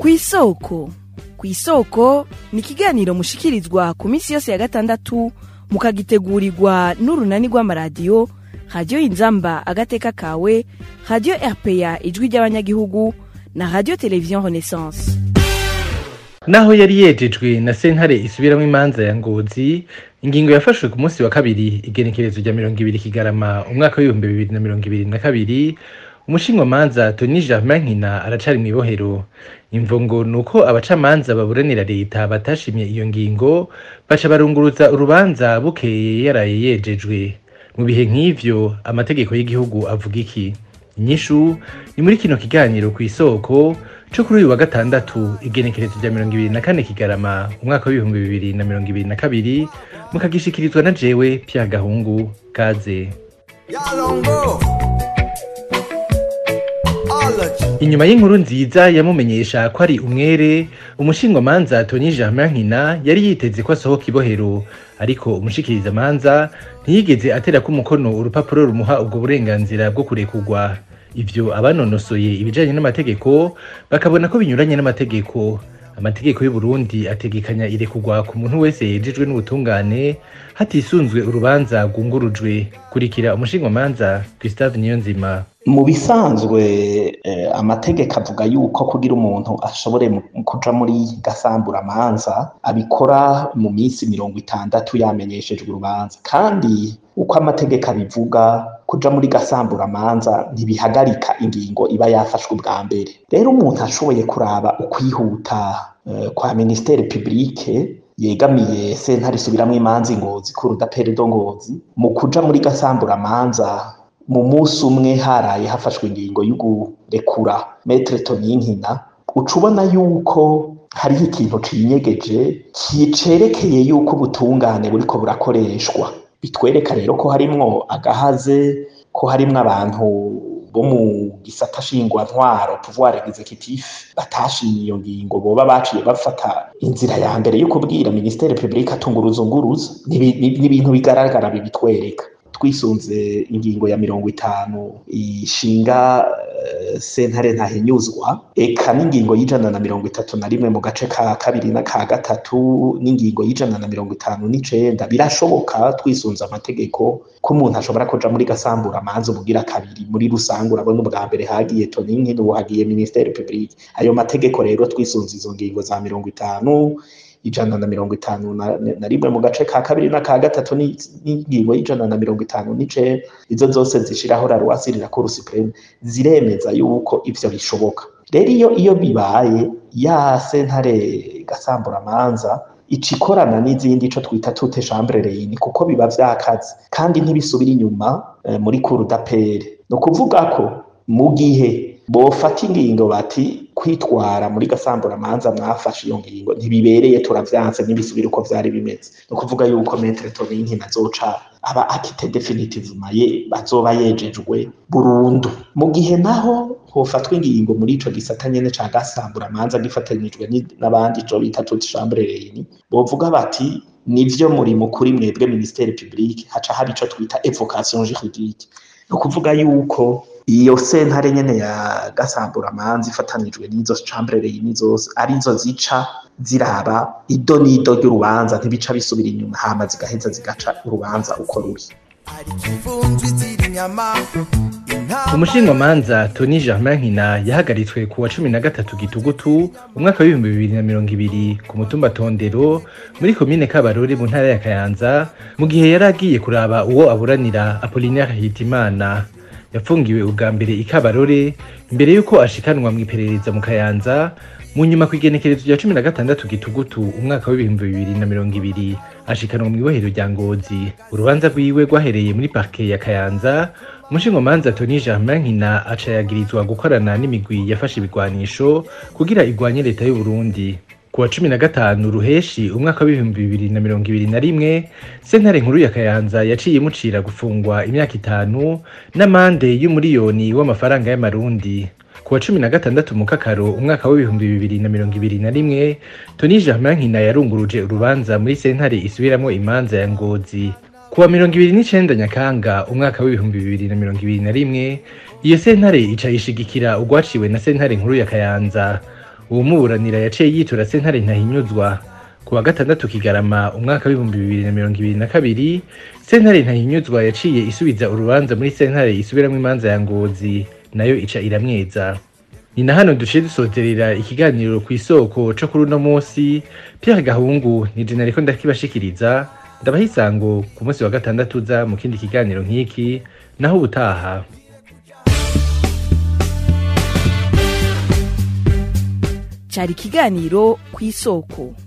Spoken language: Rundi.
kw'isoko kw'isoko ni ikiganiro mushikirizwa ku minsi yose ya gatandatu mukagitegurirwa n'urunani rw'amaradiyo radiyo inzamba agateka kawe radiyo rpa ijwi ry'abanyagihugu na radiyo televiziyo renaissance naho yari yejejwe na sentare isubiramwo imanza ya ngozi ingingo yafashwe ku munsi wa kabiri igenekerezo rya mirongo ibiri kigarama umwaka w'ibihumbi bibiri na mirongo ibiri na kabiri umushinwamanza toni germain nkina aracari mw'ibohero imvo ngo ni uko abacamanza baburanira leta batashimye iyo ngingo baca barunguruza urubanza bukeye yaraye yejejwe mu bihe nk'ivyo amategeko y'igihugu avuga iki inyishu ni muri kino kiganiro ku isoko co kuri uyu wa gatandatu igenekerezo rya mirongo ibiri na kane kigarama umwaka w'ibihumbi bibiri na mirongo ibiri na kabiri mukagishikirizwa na jewe pya gahungu kaze Yalongo. Ology. inyuma y'inkuru nziza yamumenyesha ko ari umwere umushingamanza toni germain nkina yari yiteze ko asohoka ibohero ariko umushikirizamanza ntiyigeze aterako umukono urupapuro rumuha ubwo burenganzira bwo kurekurwa ivyo abanonosoye ibijanye n'amategeko bakabona ko binyuranye n'amategeko amategeko y'uburundi ategekanya irekurwa ku muntu wese yejejwe n'ubutungane hatisunzwe urubanza rwungurujwe kurikira umushingamanza gustave niyonzima mu bisanzwe eh, amategeko avuga yuko kugira umuntu ashobore mu- kuja muri gasamburamanza abikora mu minsi mirongo itandatu yamenyeshejwe urubanza kandi uko amategeko abivuga kuja muri gasamburamanza ntibihagarika ingingo iba yafashwe ubwa mbere rero umuntu ashoboye kuraba ukwihuta eh, kwa ministere publique yegamiye sentare isubiramwo imanza ingozi k'urudapere do ngozi mu kuja muri gasamburamanza mu munsi umwe haraye hafashwe ingingo yo gurekura metre toninkina uca ubona yuko hariho ikintu cinyegeje kicerekeye yuko ubutungane buriko burakoreshwa bitwereka rero ko harimwo agahaze ko harimwo abantu bo mu gisata shingwantwaro pouvoir executif batashimye iyo ngingo boba baciye bafata inzira ya mbere yo kubwira ministere publique atunguruza unguruza ni ibi- ni- ni ibintu bigaragara bibitwereka twisunze ingingo ya mirongo itanu ishinga eh, sentare ntahinyuzwa eka n'ingingo y'ijana na mirongo itatu na rimwe mu gace ka kabiri na ka gatatu n'ingingo y'ijana na mirongo itanu n'icenda birashoboka twisunze amategeko ko umuntu ashobora kuja muri gasambura amanza ubugira kabiri muri rusange urabona ubwa mbere hagiye toninkini ubu hagiye ministere publique ayo mategeko rero twisunze izo ngingo za mirongo itanu ijana na mirongo itanu na, na rimwe mu gace ka kabiri na ka gatatu ni- n'ingingo y'ijana na mirongo itanu n'icenda izo zose zishiraho la loi sur la cour supreme ziremeza yuko ivyo bishoboka rero iyo iyo bibaye ya sentare gasamburamanza ica ikorana n'izindi ico twita tute chambre reine kuko biba vyakaze kandi ntibisubira inyuma eh, muri cour d'appel ni ukuvuga ko mu gihe bofata ingingo bati kwitwara muri gasamburamanza mwafashe iyo ngingo ntibibereye turavyanse ntibisubire uko vyari bimeze ni ukuvuga yuko metre toninkina azoca aba akite definitivement ye bazoba yejejwe burundu mu gihe naho hofatwa ingingo muri ico gisata nyene ca gasamburamanza gifatanyijwe ni- n'abandi ico bita toute chambre reine bovuga bati nivyo muri mukuri mwebwe ministere publique haca haba ico twita evocation juridique ni ukuvuga yuko iyo sentare nyene ya gasamburamanza ifatanijwe n'izo chambre reine zose arizo zica ziraba ido n'ido ry'urubanza ntibica bisubira inyuma hama zigaheza zigaca urubanza uko ruri Ari kivunjwi ziri inyama. Intama. umushingamanza toni germain nkina yahagaritswe ku wa cumi na gatatu gitugutu umwaka w'ibihumbi bibiri na mirongo ibiri ku mutumba tondero muri komine kabarore mu ntara ya kayanza mu gihe yari agiye kuraba uwo aburanira apolinaire hitimana yafungiwe ubwa mbere i kabarore imbere y'uko ashikanwa mu iperereza mu kayanza mu nyuma ku igenekerezo rya cumi na gatandatu gitugutu umwaka w'ibihumbi bibiri na mirongo ibiri ashikanwa mu ibohero rya ngozi urubanza rwiwe rwahereye muri parke ya kayanza umushingamanza toni germain nkina aca yagirizwa gukorana n'imigwi yafashe ibigwanisho kugira igwanye leta y'u Burundi ku wa cumi na gatanu ruheshi umwaka w'ibihumbi bibiri na mirongo ibiri na rimwe sentare nkuru ya kayanza yaciye imucira gufungwa imyaka itanu n'amande y'umuriyoni w'amafaranga y'amarundi ku wa cumi na gatandatu mu kakaro umwaka w'ibihumbi bibiri na mirongo ibiri na rimwe toni germain nkina yarunguruje urubanza muri sentare isubiramwo imanza ya ngozi ku wa mirongo ibiri n'icenda nyakanga umwaka w'ibihumbi bibiri na mirongo ibiri na rimwe iyo sentare ica yishigikira ugwaciwe na sentare nkuru ya kayanza uwumuburanira yaciye yitura sentare ntahinyuzwa ku wa gatandatu kigarama umwaka w'ibihumbi bibiri na mirongo ibiri na kabiri sentare ntahinyuzwa yaciye isubiza urubanza muri sentare isubiramwo imanza ya ngozi nayo ica iramweza ni na hano duciye dusozerera ikiganiro ku isoko co kuri uno munsi pierre gahungu ni jena ariko ndakibashikiriza ndabaha isango ku munsi wa gatandatu uza mu kindi kiganiro nk'iki naho ubutaha cari ikiganiro ku isoko